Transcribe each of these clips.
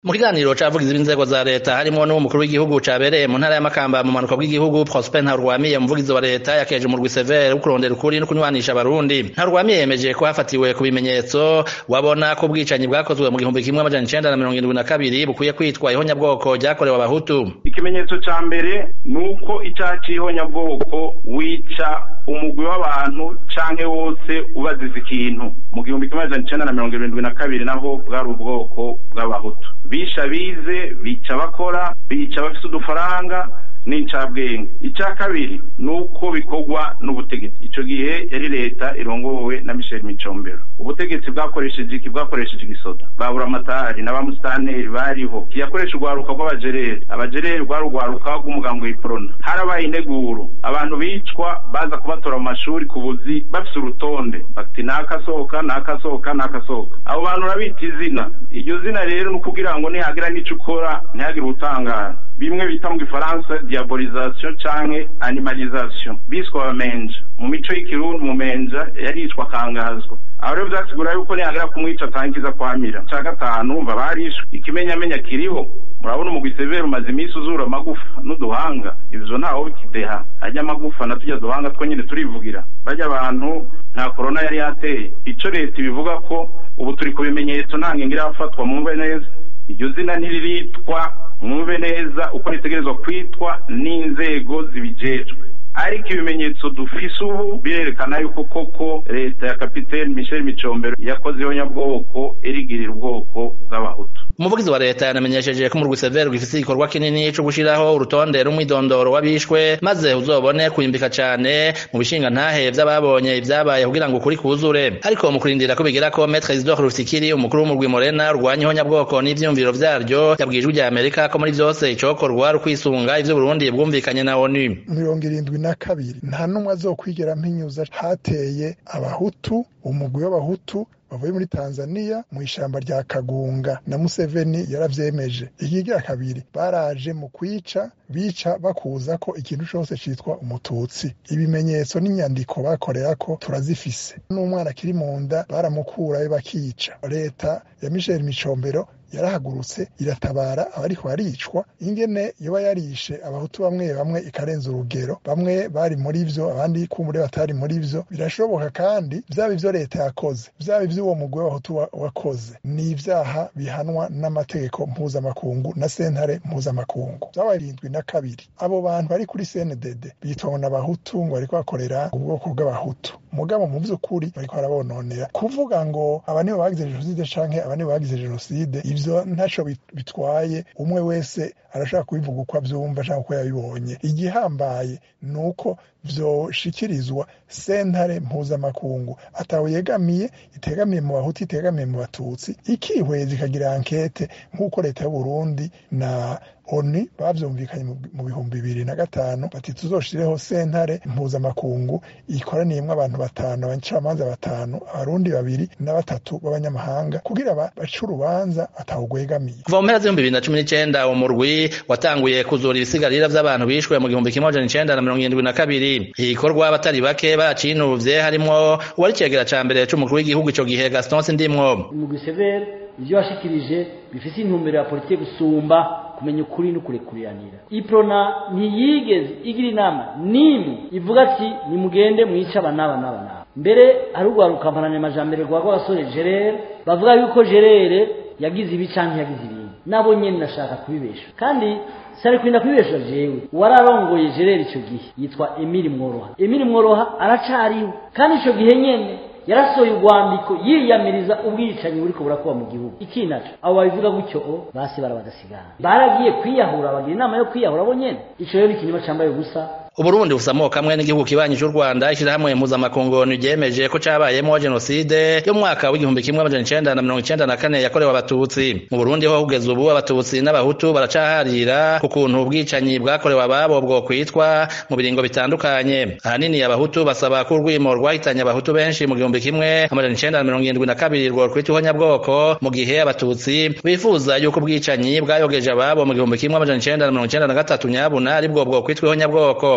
mu kiganiro cavugizi b'inzego za leta harimwo n'umukuru w'igihugu cabereye mu ntara y'amakamba mu manuka bw'igihugu prosper ntarwamiye umuvugizi wa leta yakeje umurwi severe wo kurondera ukuri no kunywanisha abarundi ntarwamiye yemeje ko hafatiwe ku bimenyetso wabona ko ubwicanyi bwakozwe mu gihumbi kimwe amajana icenda na mirongo irindwi na kabiri bukwiye kwitwa ihonyabwoko ryakorewe abahutu ikimenyetso ca mbere ni uko icaha c'ihonyabwoko wica umugwi w'abantu canke wose ubaziza ikintu mu gihumbi kimwe amajana icenda na mirongo irindwi na kabiri naho bwari ubwoko bw'abahutu bisha bize bica bakora bica bafise udufaranga n'incabwenge icya kabiri ni uko bikorwa n'ubutegetsi ico gihe yari leta irongowe na Michel Micombero ubutegetsi bwakoresheje iki bwakoresheje igisoda babura amatari n'abamusitanteri bariho yakoresha urwaruka rw'abajereri abajereri rwari urwaruka rw'umugango w'iprona harabaye integuro abantu bicwa baza kubatora mu mashuri ku buzi bafise urutonde bati nakasohoka nakasohoka nakasohoka abo bantu urabita izina iryo zina rero ni ukugira ngo nihagira n'ico ukora ntihagire ubutangara bimwe bita mu gifaransa diabolisation canke animalisation biswa abamenja mu mico y'ikirundi umumenja yaricwa akangazwa aho rero vyasigura yuko nihagira kumwica atangiza kwamira ca gatanu umva barishwe ikimenyamenya kiriho murabona umugwi severe umaze iminsi uzura amagufa n'uduhanga ivyo ntaho bikideha harya amagufa na turya duhanga two nyene turivugira barya abantu nta korona yari yateye ico leta ibivuga ko ubu turi ku bimenyetso nta ngingo irafatwa mwumve neza iryo zina ntiriritwa mwumve neza uko ritegerezwa kwitwa n'inzego zibijejwe ariko ibimenyetso dufise ubu birerekana yuko koko leta ya kapiteni Michel Micombero yakoze ihonyabwoko irigirira ubwoko bw'abahutu umuvugizi wa leta yanamenyesheje ko umurwi severe gifise igikorwa kinini co gushiraho urutonde rumwidondoro w'abishwe maze uzobone kuyimbika cane mu bishinga ntahe vy'ababonye ivyabaye kugira ngo ukuri kuzure ariko mu kurindira ko bigera ko Maître Isidore Rufikiri umukuru w'umurwi Morena urwanya ihonyabwoko n'ivyumviro vyaryo yabwijwe rya Amerika ko muri vyose icokorwa rukwisunga ivyo Burundi bwumvikanye na ONU mirongo irindwi na kabiri nta n'umwe azokwigera mpinyuza hateye abahutu umugwi w'abahutu bavuye muri Tanzania mu ishamba rya Kagunga na Museveni yaravyemeje ikigira kabiri baraje mu kwica bica bakuza ko ikintu cose citwa umututsi ibimenyetso n'inyandiko bakorera ko turazifise n'umwana akiri mu nda baramukurayo bakica leta ya Michel Micombero yarahagurutse iratabara abariko baricwa ingene yoba yarishe abahutu bamwe bamwe ikarenza urugero bamwe bari muri vyo abandi kumure batari muri vyo birashoboka kandi vyaba ivyo leta yakoze vyaba ivy'uwo mugwi w'abahutu wakoze ni ivyaha bihanwa n'amategeko mpuzamakungu na sentare mpuzamakungu vyabaye irindwi na kabiri abo bantu bari kuri CNDD bitwa n'abahutu ngo bariko bakorera ubwoko bw'abahutu mugabo mu vy'ukuri bariko barabononera kuvuga ngo aba nibo bagize jenoside canke aba nibo bagize jenoside ivyo ntaco bitwaye umwe wese arashaka kubivuga uko avyumva canke uko yabibonye igihambaye ni uko vyoshikirizwa sentare mpuzamakungu atawe yegamiye itegamiye mu bahutu itegamiye mu batutsi ikihweza ikagira ankete nk'uko leta y'uburundi na oni bavyumvikanye mu bihumbi bibiri na gatanu bati tuzoshireho sentare mpuzamakungu ikoraniyemwo abantu batanu abacamanza batanu abarundi babiri na batatu b'abanyamahanga kugira bace urubanza atawugwegamiye kuva mu mpera z'ibihumbi bibiri na cumi n'icenda uwo murwi watanguye kuzura ibisigarira vy'abantu bishwe mu gihumbi kimwe amajana icenda na mirongo irindwi na kabiri igikorwa abatari bake bacinuvye harimwo uwari icegera ca mbere c'umukuru w'igihugu ico gihe gaston sindimwo umugwi severe ivyo washikirije bifise intumbero ya politike gusumba kumenya ukuri no kurekuriranira iprona ntiyigeze igira inama n'imwe ivuga ati nimugende mwice aba n'aba n'aba n'aba mbere hari urwaruka mpananyamajambere rwa rw'abasore gerere bavuga yuko gerere yagize ibi canke yagize ibindi nabo nyene nashaka kubibesha kandi sari kurinda kubibesha jewe wararongoye gerere ico gihe yitwa emili mworoha emili mworoha aracariho kandi ico gihe nyene yarasohoye urwandiko yiyamiriza ubwicanyi buriko burakuba mu gihugu ikinaco abo babivuga gutyo o basi barabadasigana baragiye kwiyahura bagira inama yo kwiyahura bo nyene ico rero ni ikinyoma cambaye ubusa uburundi busamuka kamwe n'igihugu kibanyi c'u rwanda ishirahamwe mpuzamakungu ryemeje ko cabayemwo jenoside yo mu mwaka w'igihumbi kimwe amajana icenda na mirongo icenda na kane yakorewe abatutsi mu burundi ho kugeza ubu abatutsi n'abahutu baracaharira ku kuntu ubwicanyi bwakorewe ababo bwo kwitwa mu biringo bitandukanye ahanini abahutu basaba ko urwimo rwahitanye abahutu benshi mu gihumbi kimwe amajana icenda na mirongo irindwi na kabiri rwo kwitwa ihonyabwoko mu gihe abatutsi bifuza yuko ubwicanyi bwayogeje ababo mu gihumbi kimwe amajana icenda na mirongo icenda na gatatu nyabuna aribwo bwo kwitwa ihonyabwoko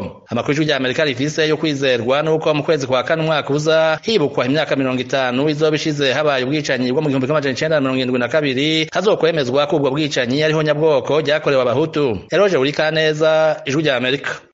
amakuru y'ijwi rya amerika rifise yo kwizerwa nuko mu kwezi kwa kane umwaka uza hibukwa imyaka mirongo itanu izoba ishize habaye ubwicanyi bwo mu gihumbi kimwe amajana icenda na mirongo irindwi na kabiri hazokwemezwa ko ubwo bwicanyi ariho nyabwoko ryakorewe abahutu eroje buri kaneza ijwi rya amerika